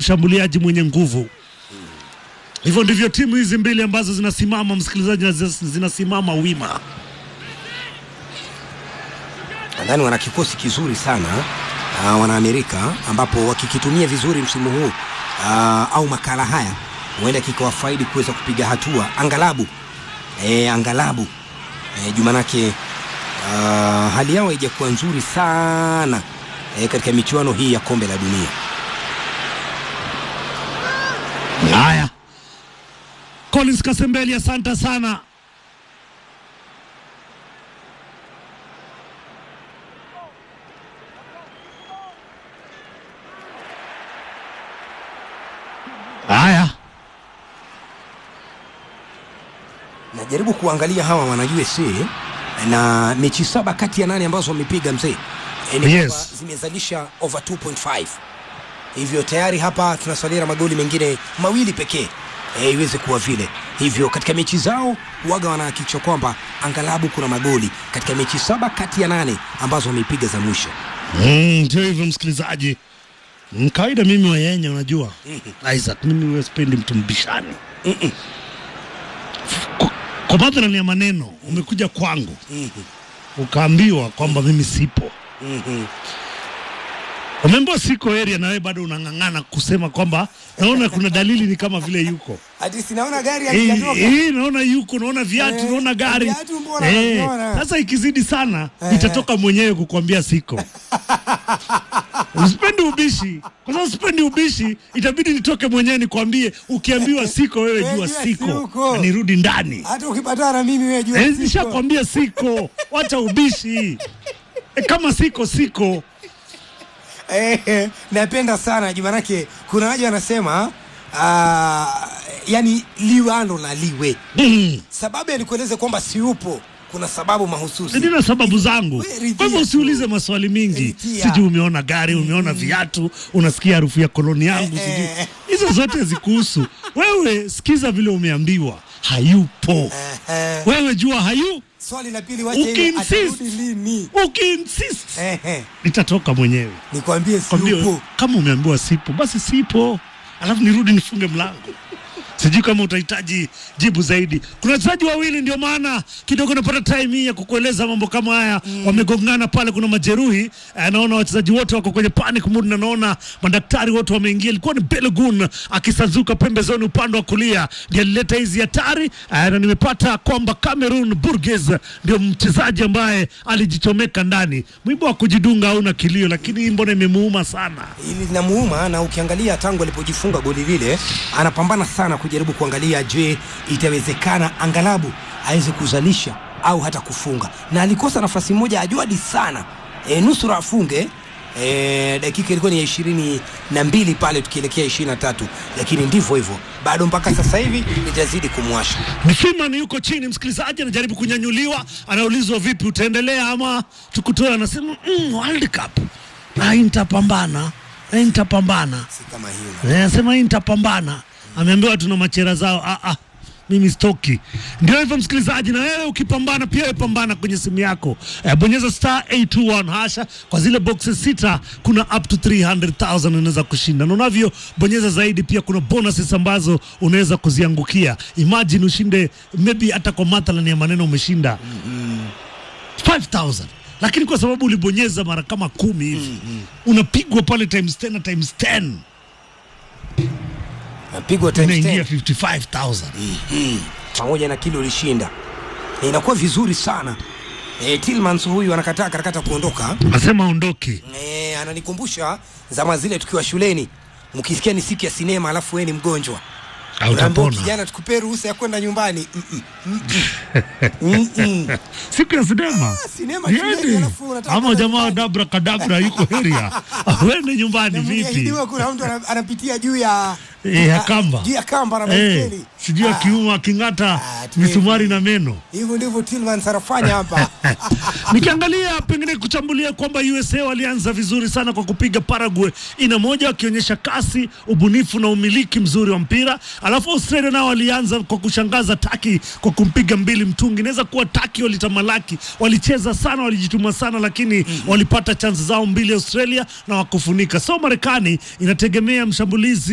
mshambuliaji mwenye nguvu. Hivyo ndivyo timu hizi mbili ambazo zinasimama, msikilizaji, na zi- zinasimama wima. nadhani wana kikosi kizuri sana uh, wana Amerika ambapo wakikitumia vizuri msimu huu uh, au makala haya huenda kikawafaidi kuweza kupiga hatua angalabu e, angalabu e, jumanake uh, hali yao haijakuwa nzuri sana e, katika michuano hii ya kombe la dunia. Haya, Collins Kasembeli, asante sana. Haya, Najaribu kuangalia hawa wana USA na mechi saba kati ya nane ambazo wamepiga mzee e, ni Yes. kwamba zimezalisha over 2.5 hivyo tayari hapa tunasalia na magoli mengine mawili pekee e, iweze kuwa vile hivyo katika mechi zao waga wanahakikisha kwamba angalabu kuna magoli katika mechi saba kati ya nane ambazo wameipiga za mwisho Mm, ndio hivyo msikilizaji. Mm, Kawaida mimi wayenye, unajua Isaac, mimi huwa sipendi mtu mbishani. Kwa- Kwa madhara ya maneno, umekuja kwangu ukaambiwa kwamba mimi sipo, umeambiwa siko area, na wewe bado unang'ang'ana kusema kwamba naona kuna dalili ni kama vile yuko hadi sinaona gari Eh, eh, naona yuko, naona viatu, Eh, naona gari. viatu mbona Eh, naviona? Sasa ikizidi sana Eh. itatoka mwenyewe kukwambia siko. Usipendi ubishi, kwa sababu sipendi ubishi, itabidi nitoke mwenyewe nikwambie. Ukiambiwa siko, wewe Wewe jua jua siko, siko. na nirudi ndani. hata ukipatana na mimi wewe jua Eh, siko. Nishakwambia siko, wacha ubishi. Eh, kama siko siko. Eh, napenda sana juu manake kuna waja wanasema uh, yani liwalo na liwe Mm. sababu ya nikueleze kwamba siupo kuna sababu mahususi nina sababu zangu. We, ridhia Kwa hivyo tu. usiulize maswali mingi, Ridhia. sijui umeona gari, umeona viatu, unasikia harufu ya koloni yangu, Eh, sijui eh. hizo zote zikuhusu wewe. Sikiza vile umeambiwa, hayupo. Eh, Wewe jua hayu, swali la pili wache ile Ukiinsist. atarudi lini ukiinsist eh, eh, nitatoka mwenyewe nikwambie kwambie, siupo kama umeambiwa sipo, basi sipo, alafu nirudi nifunge mlango. Sijui kama utahitaji jibu zaidi. Kuna wachezaji wawili, ndio maana kidogo napata time hii ya kukueleza mambo kama haya. Wamegongana pale, kuna majeruhi eh, naona wachezaji wote wako kwenye panic mood, na naona madaktari wote wameingia. Ilikuwa ni Balogun akisanzuka pembezoni upande wa kulia, ndiye alileta hizi hatari eh, na nimepata kwamba Cameroon Burgess ndio mchezaji ambaye alijichomeka ndani. Mwiba wa kujidunga hauna kilio, lakini hii mbona imemuuma sana. ili linamuuma na ukiangalia tangu alipojifunga goli lile anapambana sana kujaribu kuangalia je itawezekana angalabu aweze kuzalisha au hata kufunga na alikosa nafasi moja ajuadi sana e, nusura afunge e, dakika ilikuwa ni ya ishirini na mbili pale tukielekea ishirini na tatu lakini ndivyo hivyo bado mpaka sasa hivi litazidi kumwasha Ni Freeman yuko chini, msikilizaji anajaribu kunyanyuliwa, anaulizwa vipi, utaendelea ama tukutoe? Anasema mm, World Cup na hii nitapambana, na hii nitapambana, si kama hiyo Eh, anasema hii nitapambana. Ameambiwa tuna machera zao. Ah, ah, mimi stoki. Ndio hivyo msikilizaji, na wewe ukipambana pia wewe pambana kwenye simu yako eh, bonyeza star 821 hasha. Kwa zile boxes sita kuna up to 300,000 unaweza kushinda, na unavyo bonyeza zaidi, pia kuna bonuses ambazo unaweza kuziangukia. Imagine ushinde maybe hata kwa mathalan ya maneno umeshinda 5000 lakini kwa sababu ulibonyeza mara kama kumi hivi unapigwa pale times 10 na times 10 napigwa times inaingia 10 55000 pamoja na kile ulishinda e, inakuwa vizuri sana e, Tillmans huyu anakataa karakata kuondoka nasema ondoki e, ananikumbusha zama zile tukiwa shuleni mkisikia ni siku ya sinema alafu wewe ni mgonjwa Unaambiwa, utapona kijana tukupe ruhusa ya kwenda nyumbani Mm-mm, mm-mm. Mm-mm. siku ya sinema sinema shuleni, Yaani, alafu unataka ama kwenda jamaa nyumbani. dabra kadabra yuko area wende nyumbani Na vipi mliahidiwa kuna mtu ana- anapitia juu ya Eh, ya kamba. juu ya kamba na Eh, baiskeli sijui Ah, akiuma aking'ata Ah, tuwe- misumari na meno hivyo ndivyo Tillmans anafanya hapa nikiangalia pengine kuchambulia kwamba USA walianza vizuri sana kwa kupiga Paraguay ina moja, wakionyesha kasi, ubunifu na umiliki mzuri wa mpira. Alafu Australia nao walianza kwa kushangaza Taki kwa kumpiga mbili mtungi. Inaweza kuwa Taki walitamalaki, walicheza sana, walijituma sana, lakini walipata chansi zao mbili Australia na wakufunika. So Marekani inategemea mshambulizi